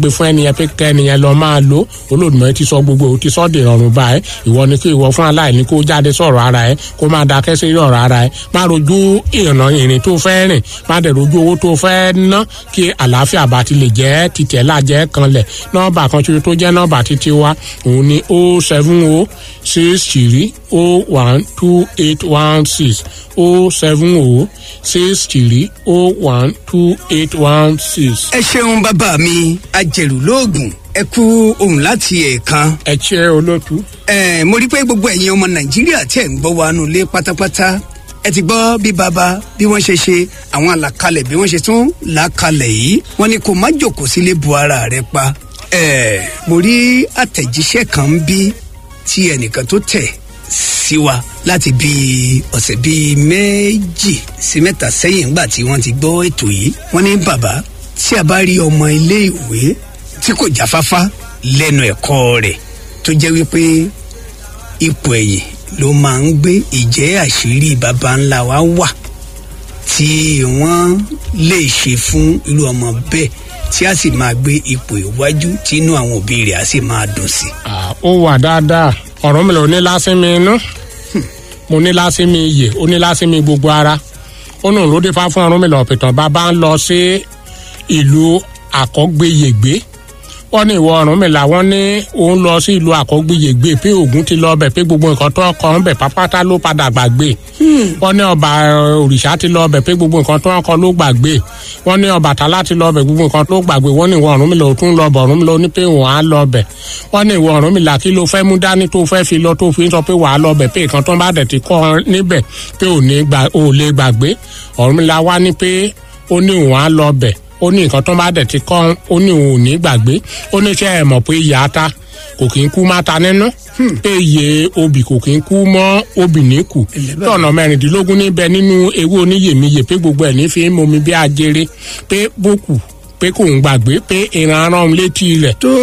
gbé fún ẹnìyẹn pé kẹ́ ẹnìyẹn lọ máa lò olódùmọ̀ ti sọ gbogbo ò ti sọ́ dè rọrùn báyìí ìwọ ni kí ìwọ fún aláìní kó jáde sọ̀rọ̀ ara ẹ kó máa dákẹ́ sí ọ̀rọ̀ ara ẹ má rojú ìrìnà ìrìn tó fẹ́ rìn má dẹ̀ rojú owó tó fẹ́ ná kí àlàáfíà bá ti lè jẹ́ títẹ̀ lájẹ́ kanlẹ̀ nọ́ọ̀bà kan ṣoṣo tó jẹ́ nọ́ọ̀bà títí wa òun ni o seven o six three o one two eight one six o seven o six three o one two eight one six. ẹ ṣeun bàbá mi ajẹ̀rù lóògùn ẹ kú ohun láti ẹ̀ẹ̀kan. ẹ ṣe olótú. ẹ mo rí i pé gbogbo ẹ̀yin ọmọ nàìjíríà tí ẹ̀ ń gbọ́ wa nù lé pátápátá ẹ ti gbọ́ bí baba bí wọ́n ṣe ṣe àwọn àlàkalẹ̀ bí wọ́n ṣe tún làákalẹ̀ yìí wọ́n ní kó má jòkó sílé bu ara rẹ pa. ẹ mo rí àtẹ̀jíṣẹ́ kan bí tí ẹnìkan tó tẹ̀ sí wa láti bí ọ̀sẹ̀ bíi méjì sí mẹ́ta sẹ́yìn ńgbà tí wọ́n ti gbọ́ ètò yìí wọ́n ní bàbá tí a bá rí ọmọ ilé ìwé tí kò jáfáfá lẹ́nu ẹ̀kọ́ rẹ̀ tó jẹ́ wípé ipò ẹ̀yìn ló máa ń gbé ìjẹ́ àṣírí baba ńlá wa wà tí wọ́n lè ṣe fún irú ọmọ bẹ́ẹ̀ tí a sì máa gbé ipò ìwájú tí inú àwọn òbí rẹ̀ á sì máa dùn sí. ó wà dáadáa ọ̀rọ̀ mi lò ní lásìmí inú mo ní lásìmí iyè ó ní lásìmí gbogbo ara ó nù ló dé fá fún ọrùn mi lọ pìtàn bàbá ń lọ sí ìlú àkọ́gbéyègbé wọ́n ní ìwọ ọ̀run mi làwọn ní òun lọ sí ìlú àkọ́gbéyègbé pé ògùn ti lọ bẹ̀ pé gbogbo nǹkan tó kọ́ ń bẹ̀ pápátá ló padà gbàgbé wọ́n ní ọba òrìṣà ti lọ bẹ̀ pé gbogbo nǹkan tó kọ́ ló gbàgbé wọ́n ní ọbàtálá ti lọ bẹ̀ gbogbo nǹkan tó gbàgbé wọ́n ní ìwọ ọ̀run mi lọ tún lọ bọ̀ ọ̀run mi lọ ní pé òun á lọ bẹ̀ wọ́n ní ìwọ ọ̀run mi là kí ló fẹ́ mú dání tó fẹ́ fi lọ tó fi sọ pé wàá lọ bẹ̀ pé nǹkan tó bá dẹ̀ ti kọ́ níbẹ̀ pé ò lè gbàgbé ọ̀run mi là wá ní pé ó ní òun á lọ bẹ̀ ó ní nǹkan tó bá dẹ̀ ti kọ́ ó ní òun ò ní gbàgbé ó ní ṣe ẹ̀ mọ̀ pé ìyá ta kò kí ń kú má ta nínú pé iye obì kò kí ń kú mọ́ obì ní kù tọ̀nà mẹ́rìndínlógún níbẹ̀ nínú ewé oníyèmíyè pé gbogbo ẹ̀ ní fi ń momi bí ajere pé bókù pé kò ń gbàgbé pé ìran arán létí rẹ̀ tó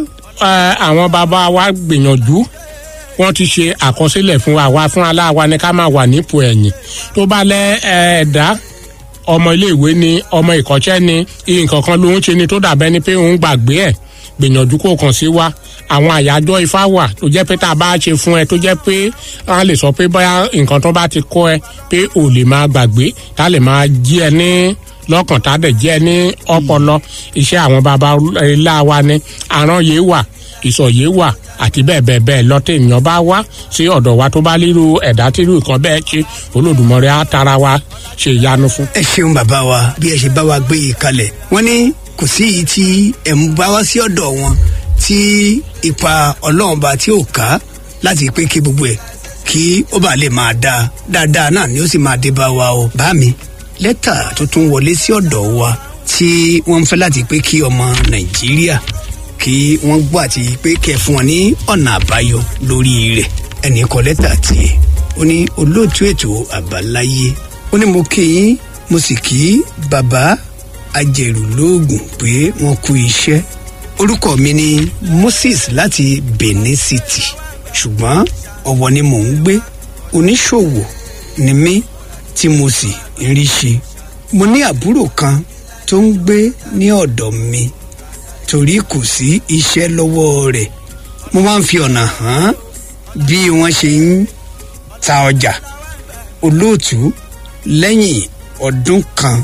àwọn bàbá wa gbìyànjú wọ́n ti ṣe àkọsílẹ̀ fún wa wá fún aláwa ní ká máa wà nípò ẹ̀yìn tó bá lẹ́ ẹ̀ẹ́dá ọmọ iléèwé ni ọmọ ìkọ́ṣẹ́ ni nǹkan kan ló ń ṣe ni tó dàbẹ́ ni pé òun gbàgbé ẹ̀ gbìyànjú kó kàn sí wa àwọn àyájọ́ ifá wà tó jẹ́ pé tá a bá ṣe fún ẹ tó jẹ́ pé a lè sọ pé bóyá nǹkan tó bá ti kọ́ ẹ pé ò lè máa gbàgbé tá a lè máa jí ẹ ní lọ́kàn tá a dẹ̀ jí ẹ ní ọpọlọ iṣẹ́ àwọn baba ńlá wa ni àrán wà ìsọ̀yé wà àti bẹ́ẹ̀ bẹ́ẹ̀ bẹ́ẹ̀ lọ́tẹ̀ èèyàn bá wá sí ọ̀dọ̀ wa tó bá lílu ẹ̀dá tírú nǹkan bẹ́ẹ̀ ṣe olódùmọ̀rẹ́ á tara wa ṣe ìyanu fún. ẹ ṣeun bàbá wa bí ẹ ṣe bá wa gbé yìí kalẹ̀ wọ́n ní kò sí èyí tí ẹ̀ ń bá wá sí ọ̀dọ̀ wọn tí ipa ọlọ́run bá tí ò ká láti pé kí gbogbo ẹ̀ kí ó bá lè máa dáa dáadáa náà ni ó sì máa dé bá wa o bá mi lẹ́tà tó tún wọlé sí ọ̀dọ̀ wa tí wọ́n ń fẹ́ láti pé kí ọmọ nàìjíríà kí wọ́n gbọ́ àti pé kẹ́ fún wọn ní ọ̀nà àbáyọ lórí rẹ̀ ẹnì kọ lẹ́tà tiẹ̀ ó ní olóòtú ètò àbáláyé ó ní mo kí yín mo sì kí bàbá ajẹ̀rù lóògùn pé wọ́n kú iṣẹ́ orúkọ mi ni moses láti benin city ṣùgbọ́n ọ̀wọ̀ ni mò ń gbé oníṣòwò ni mí tí mo sì ń rí ṣe mo ní àbúrò kan tó ń gbé ní ọ̀dọ̀ mi torí kò sí iṣẹ́ lọ́wọ́ rẹ̀ mo máa ń fi ọ̀nà hàn bí wọ́n ṣe ń ta ọjà olóòtú lẹ́yìn ọdún kan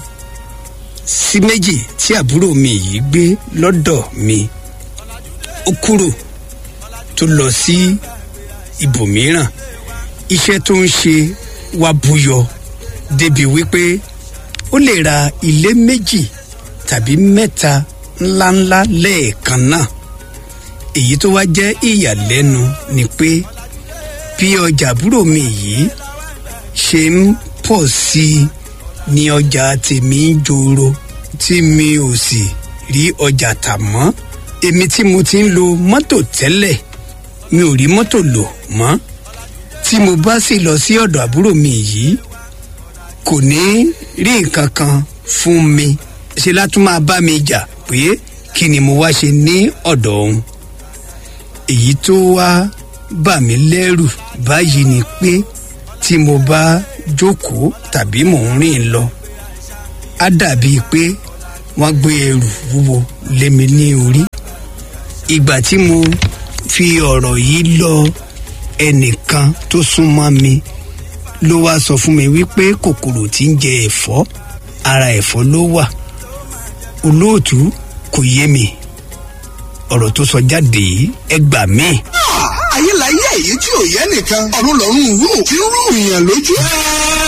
sí méjì tí àbúrò mi yìí gbé lọ́dọ̀ mi ó kúrò tó lọ sí ibòmíràn iṣẹ́ tó ń ṣe wá búyọ débi wípé ó lè ra ilé méjì tàbí mẹ́ta ńláńlá lẹ́ẹ̀kan náà èyí tó wá jẹ́ ìyàlẹ́nu ni pé bí ọjà àbúrò mi yìí ṣe ń pọ̀ sí i ní ọjà tèmi ń joro tí mi ò sì rí ọjà tà mọ́ èmi tí mo ti ń lo mọ́tò tẹ́lẹ̀ mi ò rí mọ́tò lò mọ́ tí mo bá sì lọ sí ọ̀dọ̀ àbúrò mi yìí kò ní rí nǹkan kan fún mi ṣe látún máa bá mi jà pé kí ni mo wá ṣe ní ọ̀dọ̀ òun èyí tó wá bà mí lẹ́rù báyìí ni pé tí mo bá jókòó tàbí mò ń rìn lọ á dàbíi pé wọ́n gbé ẹrù wúwo lé mi ní orí ìgbà tí mo fi ọ̀rọ̀ yìí lọ ẹnìkan tó súnmọ́ mi ló wá sọ fún mi wípé kòkòrò tí ń jẹ ẹ̀fọ́ ara ẹ̀fọ́ ló wà olóòtú kò yé mi ọ̀rọ̀ tó sọ jáde yìí ẹ gbà mí. ayé la yé èyí tí ò yẹ nìkan ọ̀run lọ́rùn rú kí ń rú ìyàn lójú.